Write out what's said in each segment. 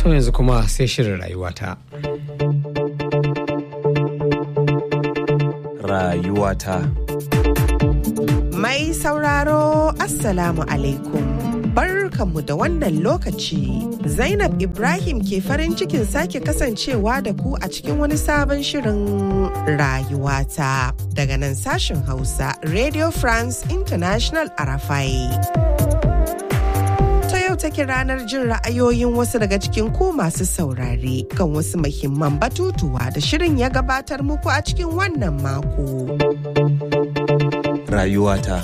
To yanzu kuma sai shirin rayuwata. Rayuwata. Mai sauraro Assalamu alaikum. Barkanmu da wannan lokaci. Zainab Ibrahim ke farin cikin sake kasancewa da ku a cikin wani sabon shirin rayuwata. Daga nan sashen Hausa, Radio France International Arafai. Ta yau take ranar jin ra'ayoyin wasu daga cikin ku masu saurare kan wasu muhimman batutuwa da shirin ya gabatar muku a cikin wannan mako. Rayuwata.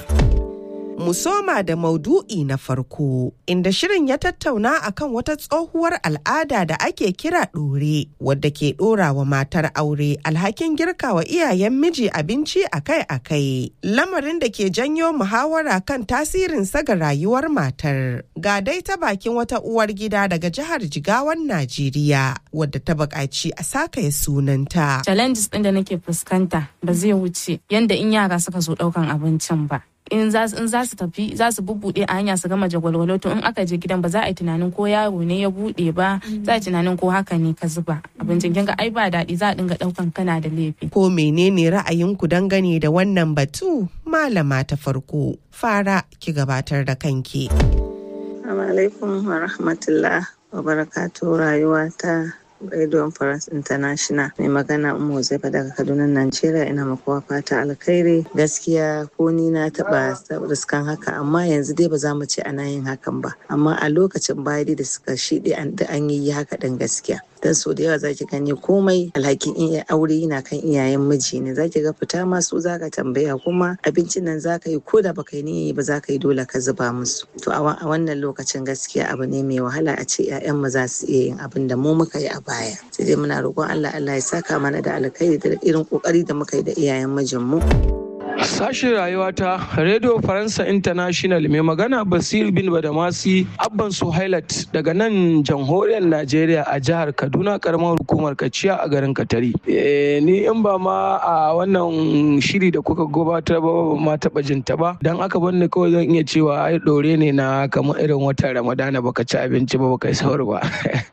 mu soma da maudu'i na farko inda shirin ya tattauna akan wata tsohuwar al'ada da ake kira ɗore wadda ke ɗora wa matar aure alhakin girka wa iyayen miji abinci akai-akai lamarin da ke janyo muhawara kan tasirin ga rayuwar matar ga dai ta bakin wata uwar gida daga jihar jigawan najeriya wadda ta buƙaci a sakaya sunanta challenges ɗin da nake fuskanta ba zai wuce yanda in yara suka zo ɗaukan abincin ba in za su tafi za su bubbuɗe a hanya su gama jagwalwalo to in aka je gidan ba za a yi tunanin ko yaro ne ya buɗe ba za a yi tunanin ko haka ne ka zuba abincin kinga ai ba daɗi za a dinga ɗaukan kana da laifi. ko menene ra'ayinku dangane da wannan batu malama ta farko fara ki gabatar da kanki. Assalamu alaikum wa rahmatullah wa barakatuh rayuwa ta Radio France International mai magana Ummu Zaifa daga Kaduna Najeriya ina makuwa fata alkhairi gaskiya ko ni na taba riskan haka amma yanzu dai ba za mu ce ana yin hakan ba amma a lokacin baya da suka shiɗe an yi haka ɗin gaskiya dan so da yawa zaki gani komai alhakin iya aure yana kan iyayen miji ne zaki ga fita ma su zaka tambaya kuma abincin nan zaka yi ko da baka yi niyya ba zaka yi dole ka zuba musu to a wannan lokacin gaskiya abu ne mai wahala a ce 'ya'yan mu za su iya yin abin da mu muka yi a baya sai dai muna roƙon Allah Allah ya saka mana da alkhairi da irin kokari da muka yi da iyayen mijin mu Sashen rayuwata Radio Faransa International mai magana Basir bin Badamasi Abban Suhailat daga nan jamhuriyar Najeriya a jihar Kaduna karamar hukumar Kaciya a garin Katari. ni in ba ma a wannan shiri da kuka gabatar ba ma taɓa jin ta ba dan aka banni kawai zan iya cewa ai dore ne na kamar irin watan Ramadana baka ci abinci ba baka yi sahur ba.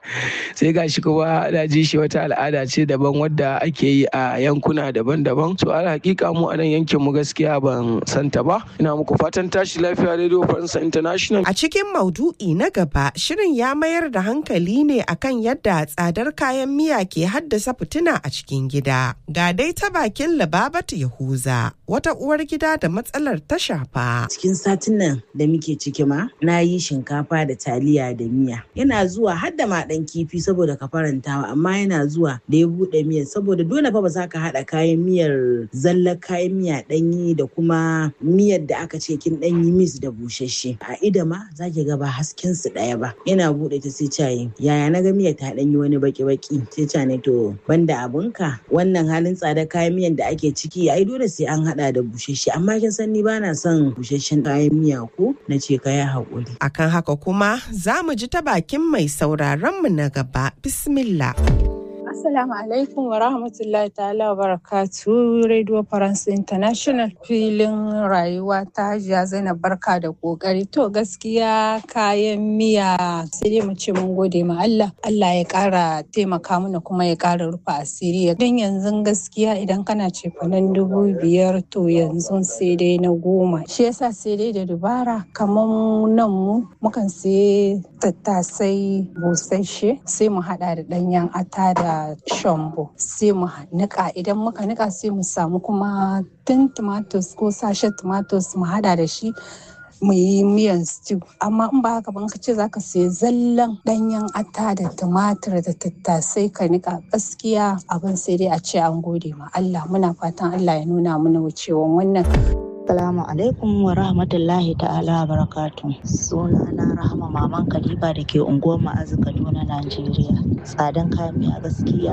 Sai gashi kuma na ji shi wata al'ada ce daban wadda ake yi a yankuna daban-daban. So al hakika mu a nan yankin mu gaskiya ban santa ba ina muku fatan tashi lafiya radio faransa international a cikin maudu'i na gaba shirin ya mayar da hankali ne akan yadda tsadar kayan miya ke haddasa fitina a cikin gida ga dai ta bakin lababatu yahuza wata uwar gida da matsalar ta shafa cikin satin nan da muke ciki ma na yi shinkafa da taliya da miya yana zuwa har da ma dan kifi saboda ka farantawa amma yana zuwa da ya bude miyar saboda dole fa ba za ka haɗa kayan miyar zallar kayan miya ɗanyi da kuma miyar da aka ce kin ɗanyi mis da busasshe a ida ma za ki ga ba hasken su ɗaya ba yana buɗe ta sai cayi yaya na ga miyar ta ɗanyi wani baki baki sai ca ne to banda abunka wannan halin tsada kayan miyan da ake ciki ai dole sai an haɗa da busasshe amma kin san ni bana son busasshen kayan miya ko na ce ka yi haƙuri. akan haka kuma za mu ji ta bakin mai sauraron mu na gaba bismillah. Assalamu alaikum wa rahmatullahi ta'ala wa barakatu Radio France International filin rayuwa ta hajiya Zainab barka da kokari to gaskiya kayan miya sai dai mu ce mun gode ma Allah Allah ya kara taimaka mana kuma ya kara rufe asiri don yanzu gaskiya idan kana cefanen dubu biyar to yanzu sai dai na goma shi yasa sai dai da dubara kamar nan mu mukan sai tattasai busasshe sai mu hada da danyen ata da shombo sai mu nika idan muka nika sai mu samu kuma tun tomatoes ko sashen tomatoes mu hada da shi mu yi miyan stew amma in ba haka ba ka ce zaka sai zallan danyen ata da tumatir da tattasai ka nika gaskiya abin sai dai a ce an gode ma Allah muna fatan Allah ya nuna mana wucewan wannan Assalamu alaikum wa rahmatullahi ta'ala wa barakatu. Suna na Rahama Maman Kaliba da ke unguwar Ma'azu Kaduna, Najeriya. Tsadan kayan miya gaskiya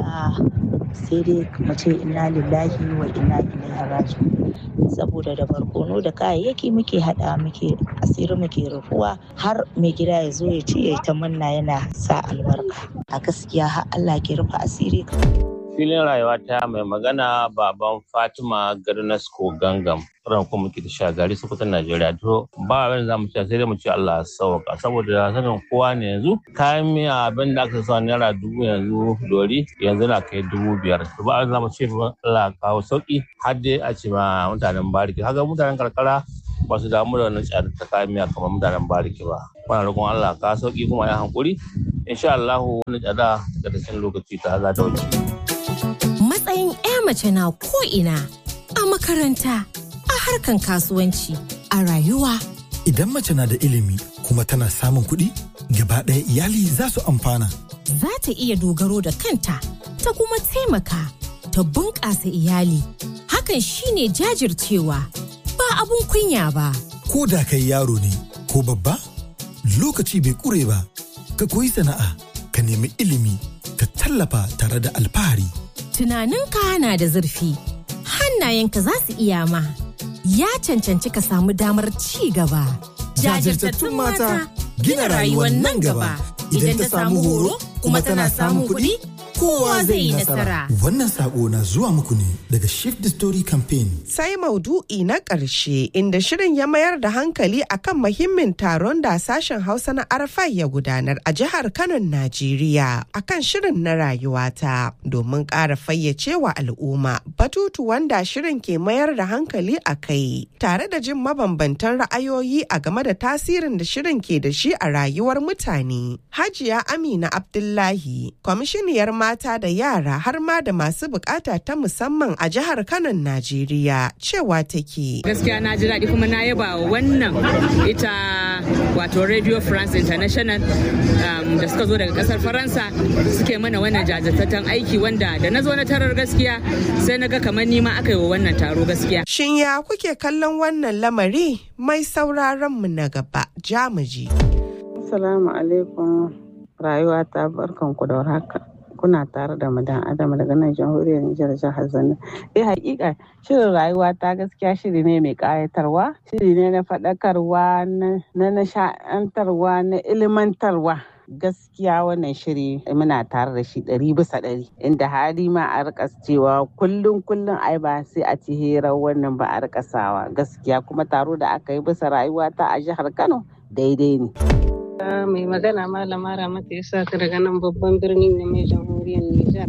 sai dai mu ce inna lillahi wa inna ilaihi raji'un. Saboda da barkono da kayayyaki muke hada muke asiri muke rufuwa har mai gida ya zo ya ce ya ta manna yana sa albarka. A gaskiya har Allah ke rufe asiri filin rayuwa ta mai magana baban fatima garnasko gangam ran kuma muke da shagari sokoton najeriya to ba abin da zamu ce sai dai mu ce allah sauka saboda sanin kowa ne yanzu kayan miya abin da aka sa naira dubu yanzu dori yanzu na kai dubu biyar to ba abin da zamu ce allah kawo sauki har dai a ce ma mutanen bariki haka mutanen karkara ba su damu da wannan tsada ta kayan miya kamar mutanen bariki ba muna roƙon allah ka sauki kuma ya hankuri insha Allah wani tsada daga cikin lokaci ta za ta wuce. Matsayin 'ya mace na ko'ina a makaranta, a harkan kasuwanci, a rayuwa. Idan mace na da ilimi kuma tana samun kuɗi, gaba ɗaya iyali za su amfana. Za ta iya dogaro da kanta, ta kuma taimaka, ta bunƙasa iyali. Hakan shine jajircewa, ba abun kunya ba. Ko da kai yaro ne, ko babba, lokaci bai ƙure ba. ka koyi sana'a ka nemi ilimi ka tallafa tare da alfahari. Tunaninka na da zurfi, hannayenka za su iya ma, ya cancanci ka samu damar ci gaba. Jajirtattun mata gina rayuwar nan gaba idan ta samu horo kuma tana samun kuɗi kowa zai yi nasara. Wannan sako na zuwa muku ne daga Shift the Story Campaign. Sai maudu'i na ƙarshe inda shirin ya mayar da hankali akan muhimmin taron da sashen Hausa na Arafai ya gudanar a jihar Kano, Najeriya akan shirin na rayuwata domin ƙara fayyace wa al'umma batutu wanda shirin ke mayar da hankali a kai tare da jin mabambantan ra'ayoyi a game da tasirin da shirin ke da shi a rayuwar mutane. Hajiya Amina Abdullahi, kwamishiniyar mata da yara har ma da masu bukata ta musamman a jihar Kano, Najeriya cewa take. Gaskiya na ji daɗi kuma na yaba wannan ita wato Radio France International um, da suka zo daga ƙasar Faransa suke mana wannan jajirtattun aiki wanda da na zo na tarar gaskiya sai na ga kamar nima aka yi wa wannan taro gaskiya. Shin ya kuke kallon wannan lamari mai sauraron mu na gaba jamuji. Assalamu alaikum rayuwa ta barkanku da warhaka. kuna tare da madan adam daga nan jamhuriyar Nijar jihar Zanna. Eh hakika shirin rayuwa ta gaskiya shiri ne mai kayatarwa, shiri ne na faɗakarwa, na nasha'antarwa, na ilimantarwa. gaskiya wannan shiri muna tare da shi ɗari bisa ɗari inda hali ma a rika cewa kullum kullum ai ba sai a ci hirar wannan ba a rika sawa gaskiya kuma taro da aka yi bisa rayuwa ta a jihar Kano daidai ne. mai magana malama ramata ya sa ka daga nan babban birnin ne mai jamhuriyar Nijar.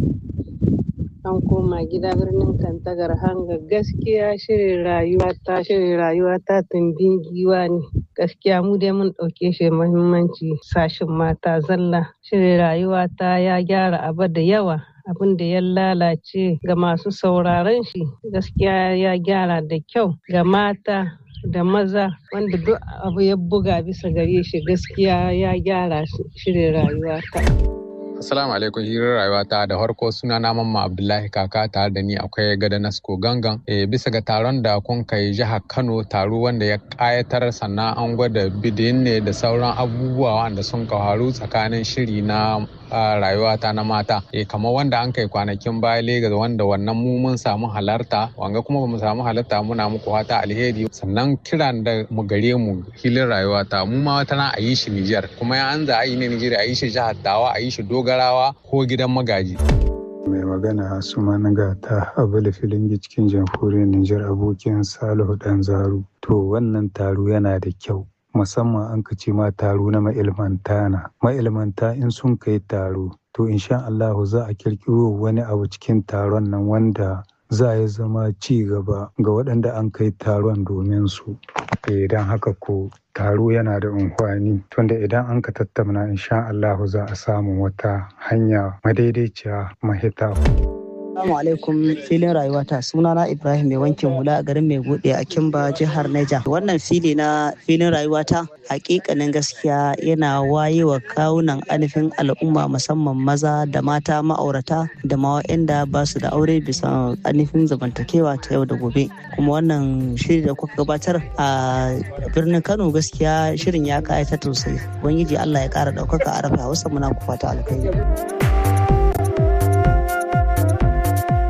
An koma gida birnin Kantagar hanga gaskiya shirin rayuwa ta shirin rayuwa ta tumbin giwa ne. Gaskiya mu dai mun ɗauke shi muhimmanci sashin mata zalla. Shirin rayuwa ta ya gyara abu da yawa abin da ya lalace ga masu sauraron shi gaskiya ya gyara da kyau ga mata da maza wanda duk abu ya buga bisa gare shi gaskiya ya gyara shirin rayuwa ta. Assalamu alaikum hirar rayuwa ta da farko suna na mamma Abdullahi kaka tare da ni akwai gada Nasko gangan e, bisa ga taron da kun kai jihar Kano taro wanda ya kayatar sannan an gwada bidin ne da sauran abubuwa wanda sun kawaru tsakanin shiri na rayuwa ta na mata e, kamar wanda an kai kwanakin baya Legas wanda wannan mu mun samu halarta wanga kuma ba mu samu halarta muna muku fata alheri sannan kiran da mu gare mu hilin rayuwa ta mu ma wata na a yi shi Nijar kuma ya an za a yi ne Nijar a yi shi jihar Tawa a yi shi dogarawa ko gidan magaji. mai magana su managa ta abula filingi cikin jamhuriyar Nijar abokin Salihu Dan Zaru. To wannan taro yana da kyau. musamman an ka ce ma taro na ma'ilmanta na ma'ilmanta in sun kai taro to insha Allahu za a kirkiro wani abu cikin taron nan wanda za ya zama ci gaba ga waɗanda an kai taron domin su idan haka ko taro yana da unhwani tunda idan an ka tattauna insha Allahu za a samu wata hanya madaidaiciya mahita. Assalamu alaikum filin rayuwata sunana Ibrahim mai wankin hula a garin mai gode a Kimba jihar Niger. Wannan fili na filin rayuwata hakikanin gaskiya yana wayewa kawunan anifin al'umma musamman maza da mata ma'aurata da ma waɗanda ba su da aure bisa anifin zamantakewa ta yau da gobe. Kuma wannan shiri da kuka gabatar a birnin Kano gaskiya shirin ya kayata sosai. Ubangiji Allah ya kara ɗaukaka a rafa Hausa muna ku fata alkhairi.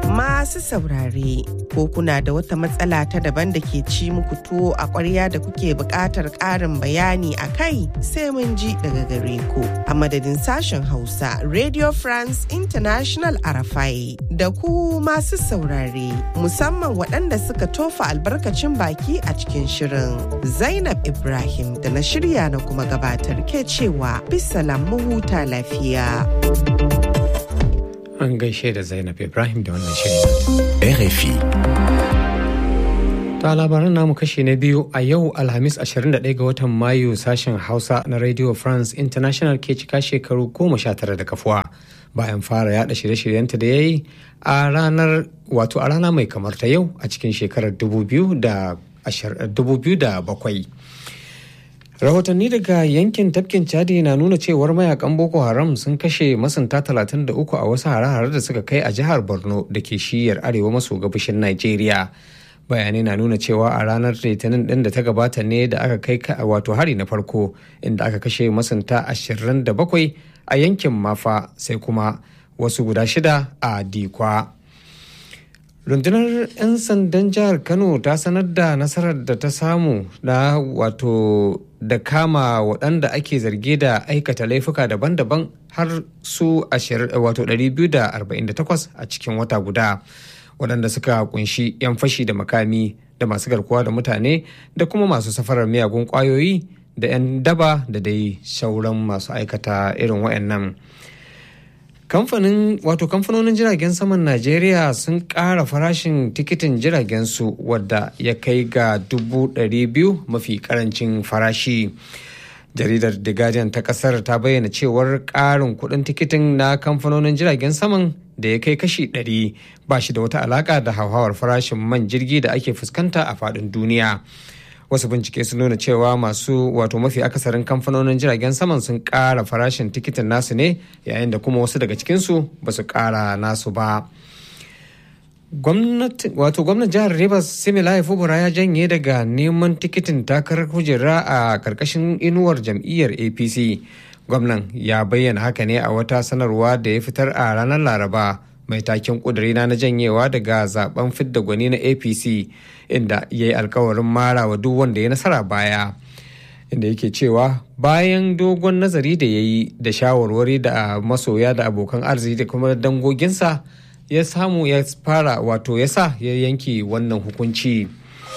masu saurare, ko kuna da wata matsala ta daban da ke ci muku tuwo a ƙwarya da kuke buƙatar ƙarin bayani a kai sai mun ji daga gare ku. A madadin sashen Hausa, Radio France International Arafai, da ku masu saurare, musamman waɗanda suka tofa albarkacin baki a cikin shirin. Zainab Ibrahim da na shirya na kuma gabatar ke cewa bisalam mu huta lafiya. An gaishe da Zainab Ibrahim da wannan shirin. RFI. Ta labaran namu kashi na biyu a yau Alhamis 21 ga watan Mayu sashen Hausa na Radio France International ke cika shekaru goma sha tara da kafuwa bayan fara yada shirye-shiryenta da ya yi a ranar wato a rana mai kamar ta yau a cikin shekarar 2007. rahotanni daga yankin tafkin chadi na nuna cewar mayakan boko haram sun kashe masunta 33 a wasu hare-hare da suka kai a jihar borno da ke shiyar arewa maso gabashin nigeria bayanai na nuna cewa a ranar litinin din da ta gabata ne da aka kai wato hari na farko inda aka kashe masunta 27 a yankin mafa sai kuma wasu guda shida a dikwa rundunar 'yan sandan jihar kano ta sanar da nasarar da ta samu na wato da kama waɗanda ake zarge da aikata laifuka daban-daban har su wato 248 a cikin wata guda waɗanda suka kunshi 'yan fashi da makami da masu garkuwa da mutane da kuma masu safarar miyagun ƙwayoyi da 'yan daba da dai sauran masu aikata irin waɗannan. kamfanin wato kamfanonin jiragen saman najeriya sun ƙara farashin tikitin jiragen su wadda ya kai ga dubu biyu mafi karancin farashi jaridar the guardian ta kasar ta bayyana cewar ƙarin kuɗin tikitin na kamfanonin jiragen saman da ya kai kashi 100 ba shi da wata alaƙa da hauhawar farashin man jirgi da ake fuskanta a faɗin duniya wasu bincike sun nuna cewa masu wato mafi akasarin kamfanonin jiragen saman sun ƙara farashin tikitin nasu ne yayin da kuma wasu daga cikinsu ba su ƙara nasu ba wato gwamnan jihar rivers similaye fubura ya janye daga neman tikitin takarar kujera a karkashin inuwar jam'iyyar apc gwamnan ya bayyana haka ne a wata sanarwa da ya fitar a ranar laraba mai taken ƙudurina na janyewa daga zaben fidda gwani na apc inda ya yi alkawarin mara wa duk wanda ya nasara baya inda yake cewa bayan dogon nazari da ya yi da shawarwari da masoya da abokan arziki da kuma dangoginsa ya samu ya fara wato ya sa ya yanke wannan hukunci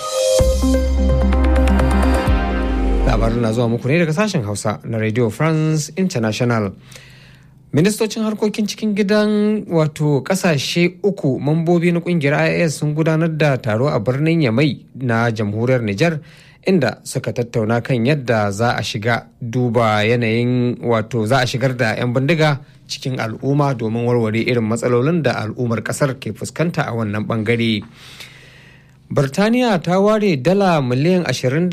labarin na zuwa muku ne daga sashen hausa na radio france international ministocin harkokin cikin gidan wato kasashe uku mambobi na kungiyar ias sun gudanar da taro a birnin yamai na jamhuriyar niger inda suka tattauna kan yadda za a shiga duba yanayin wato za a shigar da 'yan bindiga cikin al'umma domin warware irin matsalolin da al'ummar kasar ke fuskanta a wannan bangare. Birtaniya ta ware dala miliyan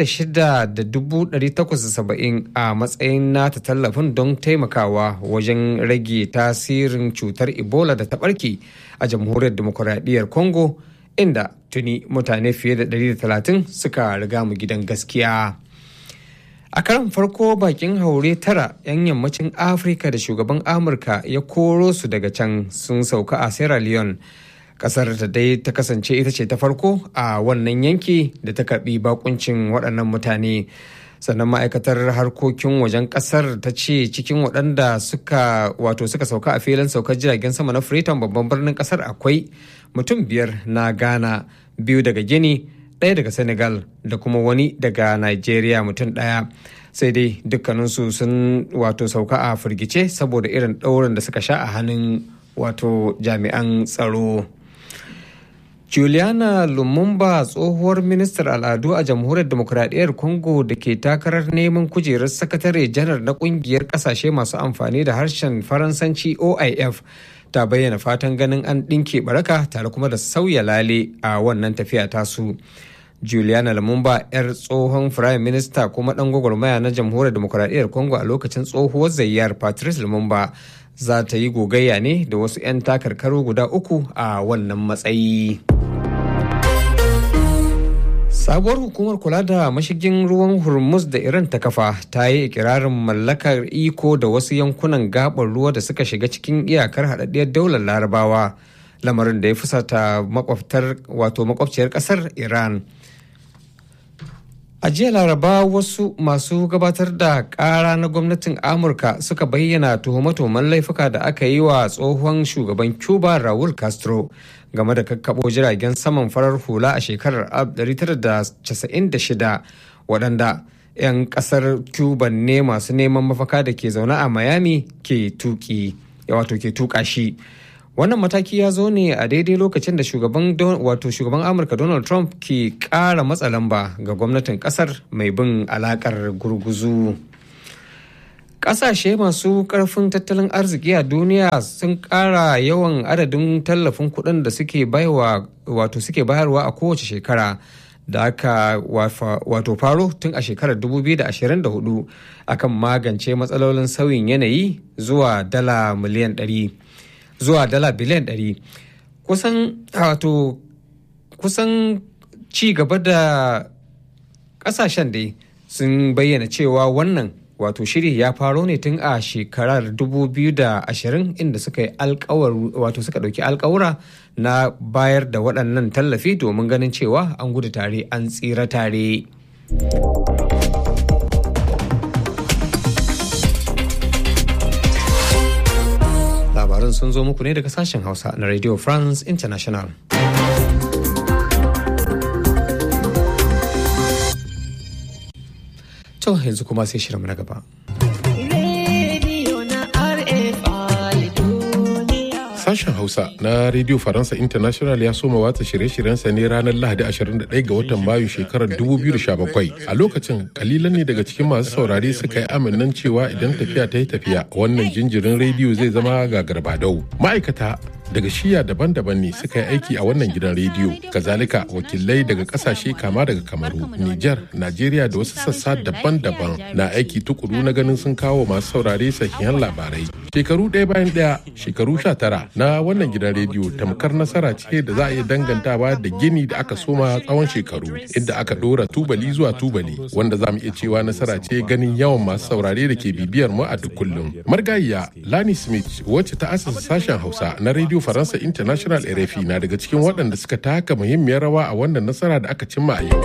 26,870 a matsayin nata tallafin don taimakawa wajen rage tasirin cutar Ebola da ta barke a jamhuriyar demokuraɗiyyar Congo inda tuni mutane fiye da 130 suka riga mu gidan gaskiya. A karan farko bakin haure tara 'yan yammacin Afirka da shugaban Amurka ya koro su daga can sun sauka a Sierra Leone. kasar ta dai ta kasance ita ce ta farko a wannan yanki da ta karbi bakuncin waɗannan mutane sannan ma'aikatar harkokin wajen kasar ta ce cikin waɗanda suka wato suka sauka a filin saukar jiragen sama na freetown babban birnin kasar akwai mutum biyar na ghana biyu daga gini ɗaya daga senegal da kuma wani daga nigeria mutum ɗaya sai dai dukkaninsu sun wato sauka a firgice saboda irin ɗaurin da suka sha a hannun wato jami'an tsaro Juliana Lumumba tsohuwar ministar al'adu a jamhuriyar demokuraɗiyyar Congo da ke takarar neman kujerar sakatare janar na kungiyar ƙasashe masu amfani da harshen Faransanci OIF ta bayyana fatan ganin an ɗinke baraka tare kuma da sauya lale a wannan tafiya tasu. Juliana Lumumba 'yar tsohon Firayim Minista kuma ɗan gwagwarmaya na jamhuriyar demokuraɗiyyar Congo a lokacin tsohuwar zayyar Patrice Lumumba za ta yi gogayya ne da wasu 'yan takarkaru guda uku a wannan matsayi. sabuwar hukumar kula da mashigin ruwan hormuz da iran ta kafa ta yi ikirarin mallakar iko da wasu yankunan gabar ruwa da suka shiga cikin iyakar haɗaɗɗiyar daular larabawa lamarin da ya fusata makwabtar wato makwabciyar kasar iran a jiya laraba wasu masu gabatar da kara na gwamnatin amurka suka bayyana tuhume-tuhumen laifuka da aka yi wa tsohon shugaban cuba raul castro game da kakkabo jiragen saman farar hula a shekarar 1996 waɗanda 'yan ƙasar cuba ne masu neman mafaka da ke zaune a miami ke tuki wato ke tuka shi wannan mataki ya zo ne a daidai lokacin da shugaban wato shugaban amurka donald trump ke kara matsa lamba ga gwamnatin kasar mai bin alakar gurguzu kasashe masu karfin tattalin arziki a duniya sun kara yawan adadin tallafin kuɗin da suke bayarwa wato suke bayarwa a kowace shekara da aka wato faro tun a shekarar 2024 akan magance matsalolin sauyin yanayi zuwa dala miliyan 100 zuwa dala biliyan 100 kusan wato kusan ci gaba da kasashen dai sun bayyana cewa wannan wato shiri ya faro ne tun a shekarar 2020 inda suka yi alkawar wato suka dauki alkawura na bayar da waɗannan tallafi domin ganin cewa an gudu tare an tsira tare. labaran sun zo muku ne daga sashen hausa na radio france international to yanzu kuma sai shirinmu na gaba Sashen Hausa na Radio Faransa International ya soma watsa shirye-shiryensa ne ranar Lahadi 21 ga watan Mayu shekarar 2017. A lokacin kalilan ne daga cikin masu saurare suka yi aminan cewa idan tafiya ta yi tafiya wannan jinjirin rediyo zai zama ga garbadau. Ma'aikata daga shiya daban-daban ne suka yi aiki a wannan gidan rediyo kazalika wakilai daga kasashe kama daga kamaru nijar najeriya da wasu sassa daban-daban na aiki tukuru na ganin sun kawo masu saurare sahihan labarai shekaru ɗaya bayan ɗaya shekaru sha tara na wannan gidan rediyo tamkar nasara ce da za a iya dangantawa da gini da aka soma tsawon shekaru inda aka ɗora tubali zuwa tubali wanda za mu iya cewa nasara ce ganin yawan masu saurare da ke bibiyar mu a duk kullum margayiya lani smith wacce ta asasa sashen hausa na rediyo Radio Faransa International RFI na daga cikin waɗanda suka taka muhimmiyar rawa a wannan nasara da aka cimma a yau.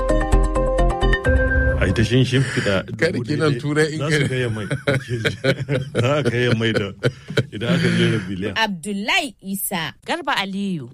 a ita shin shimfiɗa Kada kinan turai in za su gaya mai za a gaya mai da idan aka jera biliyan Abdullahi Isa. Garba Aliyu.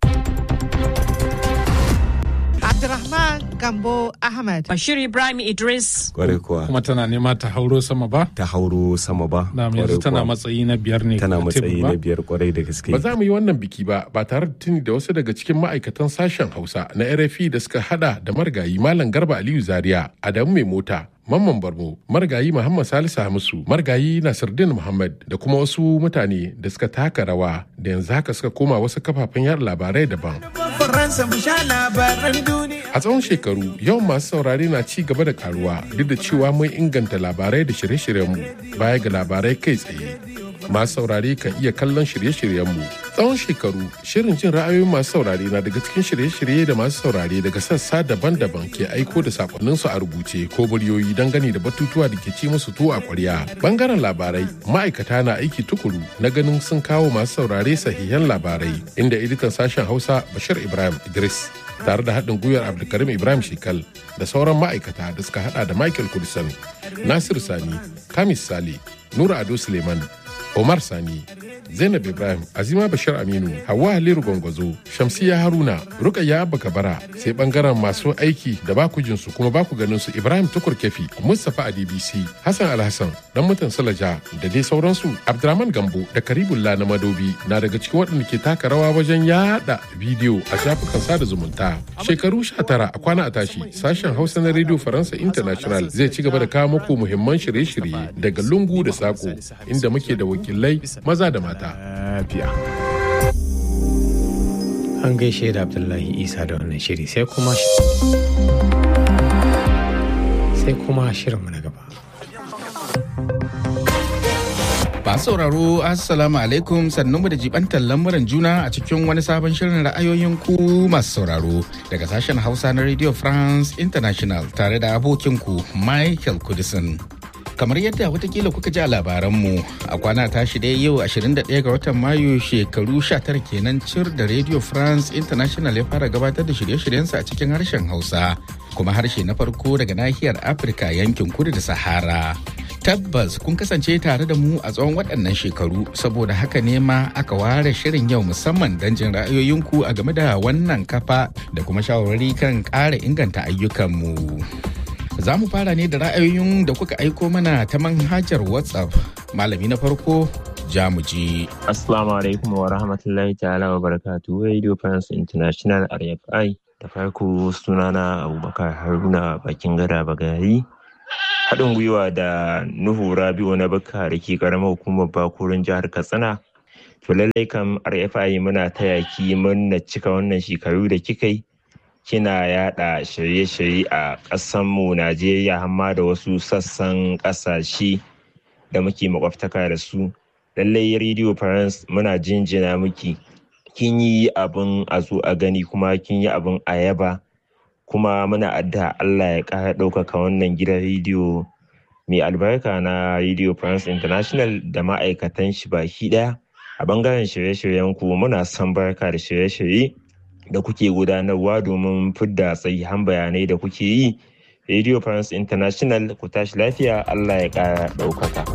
Abdurrahman Gambo Ahmad. Bashir Ibrahim Idris. Kwarai kuwa. Kuma tana nema ta hauro sama ba? Ta hauro sama ba. Na yanzu tana matsayi na biyar ne. Tana a matsayi tebur ba? na biyar kwarai da gaske. Ba za mu yi wannan biki ba ba tare da tuni da wasu daga cikin ma'aikatan sashen Hausa na RFI da suka hada da margayi Malam Garba Aliyu Zaria, Adamu Mai Mota, Mamman Barmo, Margayi Muhammad Salisu Hamisu, Margayi Nasiruddin Muhammad da kuma wasu mutane da suka taka rawa da yanzu haka suka koma wasu kafafen yada labarai daban. Faransa mu sha labaran duniya. A tsawon shekaru yawan masu saurare na ci gaba da karuwa duk da cewa mun inganta labarai da shirye-shiryenmu baya ga labarai kai tsaye. Masu saurare kan iya kallon shirye-shiryenmu. Tsawon shekaru shirin jin ra'ayoyin masu saurare na daga cikin shirye-shirye da masu saurare daga sassa daban-daban ke aiko da sakonninsu a rubuce ko muryoyi dangane da batutuwa da ke ci musu tuwo a kwarya. Bangaren labarai ma'aikata na aiki tukuru na ganin sun kawo masu saurare sahihan labarai inda editan sashen Hausa Bashir Ibrahim Idris tare da haɗin gwiwar Abdulkarim Ibrahim Shekal da sauran ma'aikata da suka hada da Michael Kudisan, Nasir Sani, Kamis Sale, Nura Ado Suleiman, Omar Sani, Zainab Ibrahim, Azima Bashir Aminu, Hauwa Haliru Gwangwazo, Shamsiya Haruna, Rukayya Abba Kabara, sai bangaren masu aiki da baku jinsu kuma baku ganin su Ibrahim Tukur Kefi, Mustapha a DBC, Hassan Alhassan, dan mutan Salaja da dai sauransu. Abdurrahman Gambo da Karibullah na Madobi na daga cikin waɗanda ke taka rawa wajen yada bidiyo a shafukan sada zumunta. Shekaru 19 a kwana a tashi, sashen Hausa na Radio Faransa International zai ci gaba da kawo muku muhimman shirye-shirye daga lungu da sako inda muke da wakilai maza da mata. An gaishe da Abdullahi Isa da wannan shiri sai kuma sai kuma shirinmu na gaba. Masu sauraro Assalamu alaikum sannunmu da jibantar lamuran juna a cikin wani sabon shirin ra'ayoyin ku masu sauraro daga sashen Hausa na Radio France International tare da abokinku Michael Kudisin. kamar yadda watakila kuka ji a labaranmu a kwana tashi dai yau 21 ga watan mayu shekaru 19 kenan cir da radio france international ya fara gabatar da shirye-shiryensa a cikin harshen hausa kuma harshe na farko daga nahiyar afirka yankin kudu da sahara tabbas kun kasance tare da mu a tsawon waɗannan shekaru saboda haka ne ma aka ware shirin yau musamman don jin ra'ayoyinku a game da wannan kafa da kuma shawarwari kan ƙara inganta ayyukanmu. Za mu fara ne da ra'ayoyin da kuka aiko mana ta manhajar WhatsApp. Malami na farko Jamuji. Assalamu alaikum wa rahmatullahi ta'ala wa barakatu Radio France International RFI. Da farko sunana Abubakar Haruna bakin gada bagari. Haɗin gwiwa da Nuhu Rabi'u na Bakka da ke ƙaramar hukumar Bakurin jihar Katsina. To lallai kam RFI muna taya ki murna cika wannan shekaru da kika yi. kina yada shirye-shirye a ƙasanmu Najeriya hamma da wasu sassan ƙasashe da muke makwabtaka da su. Lallai Radio France muna jinjina miki. Kin yi abin a zo a gani kuma kin yi abin a yaba. Kuma muna adda Allah ya ƙara ɗaukaka wannan gidan rediyo mai albarka na Radio France International da ma'aikatan shi baki ɗaya. A bangaren shirye-shiryen ku muna son barka da shirye-shirye. da kuke gudanarwa domin fidda sahihan bayanai da kuke yi radio france international ku tashi lafiya allah ya kara ɗaukaka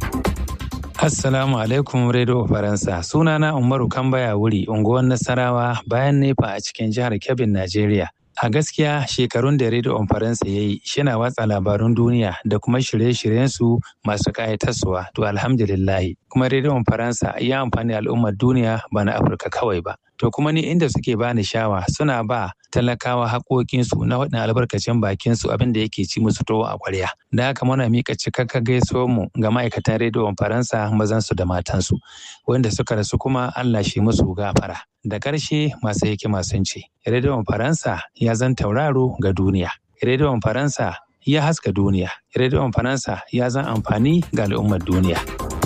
assalamu alaikum radio faransa sunana umaru kambaya wuri unguwar nasarawa bayan nefa a cikin jihar kebbin najeriya a gaskiya shekarun da radio faransa ya yi shina watsa labarun duniya da kuma shirye-shiryensu masu ƙayatarsuwa to alhamdulillahi kuma radio faransa ya amfani al'ummar duniya ba na afirka kawai ba to kuma ni inda suke bani shawa suna ba talakawa haƙoƙinsu na waɗannan albarkacin bakinsu abin da yake ci musu towo a ƙwarya da haka muna mika cikakka gaisuwar mu ga ma'aikatan rediyon faransa mazansu da matansu wanda suka rasu kuma allah shi musu gafara da ƙarshe masu hikima sun ce rediyon faransa ya zan tauraro ga duniya rediyon faransa ya haska duniya rediyon faransa ya zan amfani ga al'ummar duniya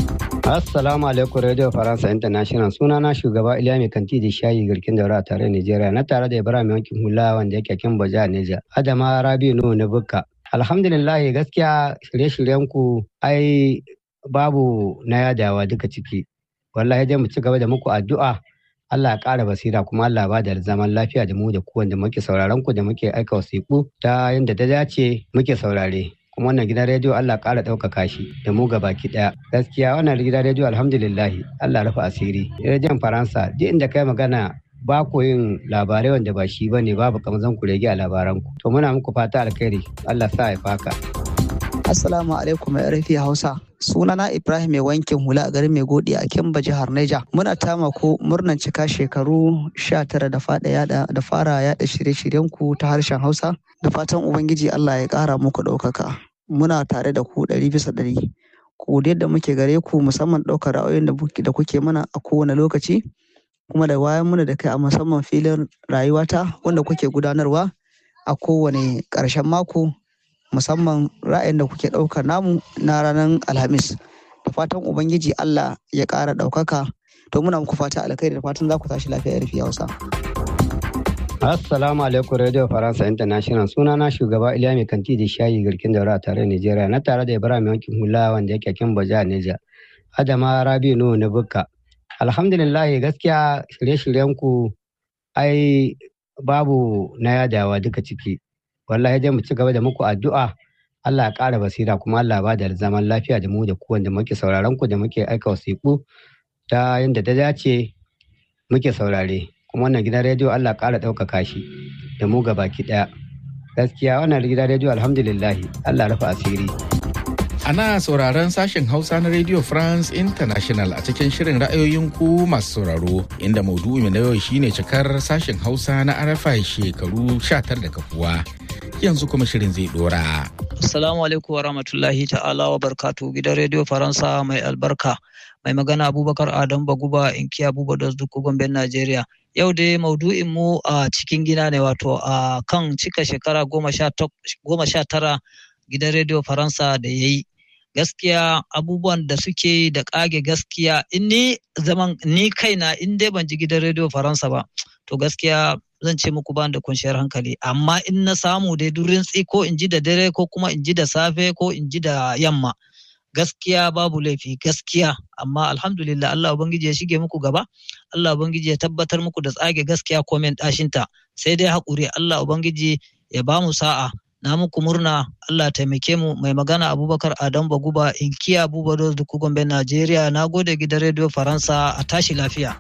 Assalamu alaikum Radio Faransa International suna na shugaba Iliya mai kanti da shayi garkin daura a tare Nigeria na tare da Ibrahim yankin hula wanda yake kin baja Niger Adama Rabi Nuhu na Bukka Alhamdulillah gaskiya shirye-shiryen ku ai babu na yadawa duka ciki wallahi dai mu ci gaba da muku addu'a Allah ya ƙara basira kuma Allah ba da zaman lafiya da mu da ku wanda muke sauraron ku da muke aika wasiƙu ta yadda ta dace muke saurare kuma wannan gidan rediyo Allah ƙara ɗaukaka shi da mu baki ɗaya gaskiya wannan gidan rediyo alhamdulillahi Allah rufe asiri rediyon faransa duk inda kai magana ba ku yin labarai wanda ba shi bane babu kamar zan ku rege a labaran ku to muna muku fata alkhairi Allah sa ya faka Assalamu alaikum ya rafi Hausa. Sunana Ibrahim mai wankin hula a garin mai godi a Kimba jihar Neja. Muna tama ko murnan cika shekaru 19 da fada yada da fara yada shirye-shiryen ku ta harshen Hausa. Da fatan Ubangiji Allah ya kara muku ɗaukaka. Muna tare da ku ɗari bisa ɗari. Ku yadda muke gare ku musamman ɗaukar ra'ayoyin da kuke mana a kowane lokaci. Kuma da wayan muna da kai a musamman filin rayuwata wanda kuke gudanarwa a kowane ƙarshen mako musamman ra'ayin da kuke ɗaukar namu na ranar alhamis da fatan ubangiji allah ya ƙara ɗaukaka to muna muku fata alkhairi da fatan za ku tashi lafiya rufi hausa Assalamu alaikum Radio Faransa International suna na shugaba Iliya mai kanti da shayi garkin daura a tare Nigeria na tare da Ibrahim yankin hula wanda yake kin baja Niger Adama Rabi Nuhu na Bukka Alhamdulillah gaskiya shirye-shiryen ku ai babu na yadawa duka ciki wallahi dai mu ci gaba da muku addu'a Allah ya ƙara basira kuma Allah ba da zaman lafiya da mu da ku wanda muke sauraron ku da muke aika wasiƙu ta yadda ta dace muke saurare kuma wannan gidan rediyo Allah ƙara ɗaukaka shi da mu ga baki ɗaya gaskiya wannan gidan rediyo alhamdulillahi Allah rufe asiri Ana sauraron sashen Hausa na Radio France International a cikin shirin ra'ayoyin ku masu sauraro inda maudu'i na yau shine cikar sashen Hausa na RFI shekaru 19 da kafuwa. Yanzu kuma shirin zai dora. Assalamu alaikum wa rahmatullahi ta'ala wa barkatu gidan Radio Faransa mai albarka. Mai magana Abubakar Adam Baguba inkiya Abuba da Duku Gomben Najeriya. Yau dai maudu'in mu a cikin gida ne wato a kan cika shekara goma sha tara gidan Radio Faransa da ya yi. gaskiya abubuwan da suke da kage gaskiya in ni zaman ni kaina in dai ban ji gidan rediyo faransa ba to gaskiya zan ce muku ban da kwanciyar hankali amma in na samu dai durin tsi ko in ji da dare ko kuma in ji da safe ko in ji da yamma gaskiya babu laifi gaskiya amma alhamdulillah Allah ubangiji ya shige muku gaba Allah ubangiji ya tabbatar muku da tsage gaskiya komen ɗashinta sai dai haƙuri Allah ubangiji ya ba mu sa'a na muku murna Allah taimake mu mai magana Abubakar Adam Baguba inkiya Abubakar da Gombe Najeriya na gode gidan rediyo Faransa a tashi lafiya.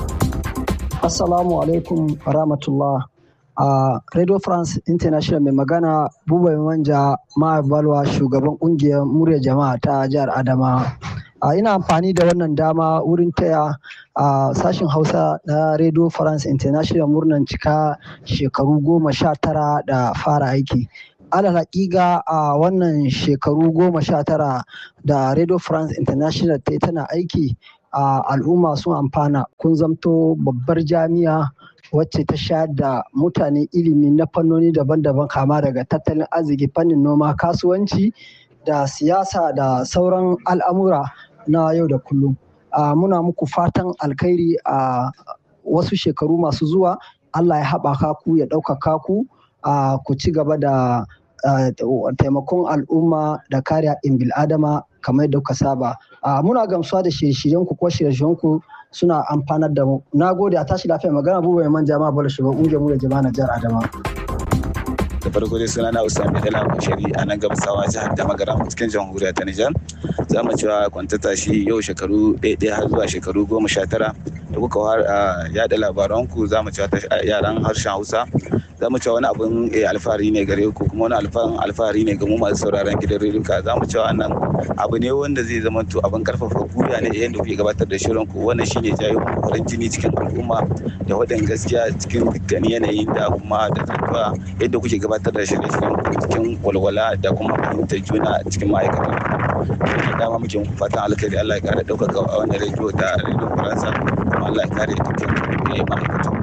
Assalamu alaikum rahmatullah. a Radio France International mai magana Buba Manja Balwa shugaban kungiyar murya jama'a ta jihar Adama. Uh, ina amfani da wannan dama wurin taya a uh, sashen Hausa na Radio France International murnan cika shekaru goma sha tara da fara aiki. alal hakika a wannan shekaru goma sha tara da Radio France International ta tana aiki a al'umma sun amfana kun zamto babbar jami'a wacce ta sha da mutane ilimi na fannoni daban-daban kama daga tattalin arziki fannin noma kasuwanci da siyasa da sauran al'amura na yau da kullum muna muku fatan alkhairi a wasu shekaru masu zuwa allah ya haɓaka ku ya ɗaukaka ku ku ci gaba da taimakon al'umma da kare haɗin bil'adama kamar yadda kuka saba muna gamsuwa da shirye-shiryen ku ko shirye-shiryen ku suna amfanar da mu na gode a tashi lafiya magana buba mai manja ma bala shugaban ƙungiyar mu da jama'a na jihar adama da farko dai suna na usami dala bashari a nan gabasawa jihar da magara cikin jamhuriya ta nijar za mu cewa kwantata shi yau shekaru ɗaya har zuwa shekaru goma sha tara da kuka yaɗa labaranku za mu cewa yaran harshen hausa za mu cewa wani abun alfahari ne gare ku kuma wani alfahari ne ga mu masu sauraron gidan rediyo za mu cewa wannan abu ne wanda zai zama to abin karfafa gwiwa ne yadda kuke gabatar da shirin ku wannan shine jayo farin jini cikin al'umma da wadan gaskiya cikin dukkan yanayin da kuma da tattuwa yadda kuke gabatar da shirye-shiryen ku cikin walwala da kuma fahimtar juna cikin ma'aikatan dama muke muku fatan alkhairi Allah ya kara ɗaukaka a wannan rediyo da rediyo faransa kuma Allah ya kare dukkan ma'aikatan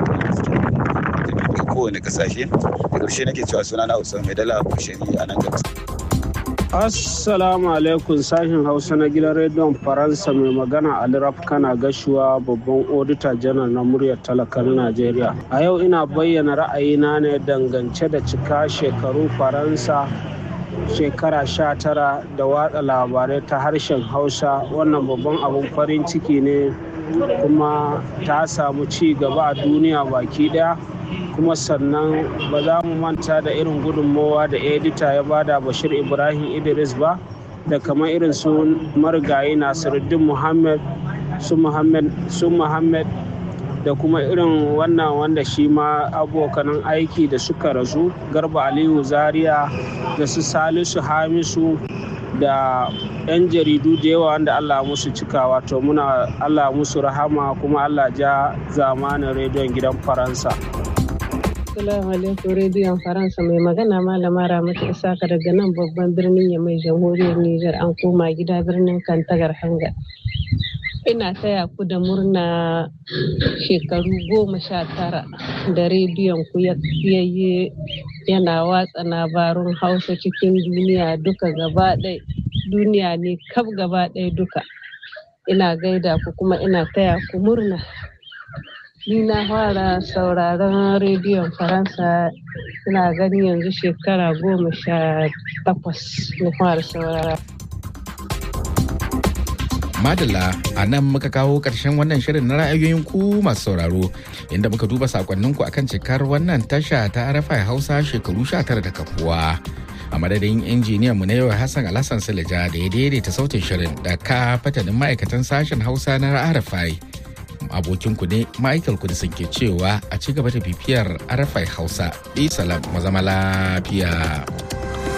daga kowane kasashe da ƙarshe nake cewa suna na Usman mai dala bushari a nan gabas. Assalamu alaikum sashen Hausa na gidan rediyon Faransa mai magana Ali kana gashuwa babban odita janar na muryar talakar Najeriya. A yau ina bayyana ra'ayina ne dangance da cika shekarun Faransa shekara sha tara da watsa labarai ta harshen Hausa wannan babban abun farin ciki ne kuma ta samu ci gaba a duniya baki daya. kuma sannan ba za mu manta da irin gudunmowa da edita ya bada bashir ibrahim idris ba da kamar irin su marigayi nasiruddin muhammad su muhammad da kuma irin wannan wanda shi ma abokanan aiki da suka rasu garba aliyu zaria da su salisu hamisu da 'yan jaridu da yawa wanda allah musu cikawa to muna allah musu rahama kuma allah ja zamanin rediyon gidan faransa Assalamu alaikum rediyon Faransa mai magana malama Ramatu Isaka daga nan babban birnin ya mai jamhuriyar Nijar an koma gida birnin Kantagar Hanga. Ina taya ku da murna shekaru goma sha tara da rediyon ku ya yayye yana watsa labarun Hausa cikin duniya duka gaba ɗaya duniya ne kaf gaba ɗaya duka. Ina gaida ku kuma ina taya ku murna. ni na fara sauraron rediyon faransa ina gani yanzu shekara goma sha takwas na fara saurara Madalla a nan muka kawo ƙarshen wannan shirin na ra'ayoyin ku masu sauraro inda muka duba sakonninku akan cikar wannan tasha ta arafa hausa shekaru 19 da kafuwa. A madadin injiniyan mu na yau Hassan Alhassan Silija da ya daidaita sautin shirin da ka fatanin ma'aikatan sashen Hausa na Arafai. abokinku ne Michael Kudisin ke cewa a ci gaba da bibiyar arafai Hausa. Bi salam mazama lafiya.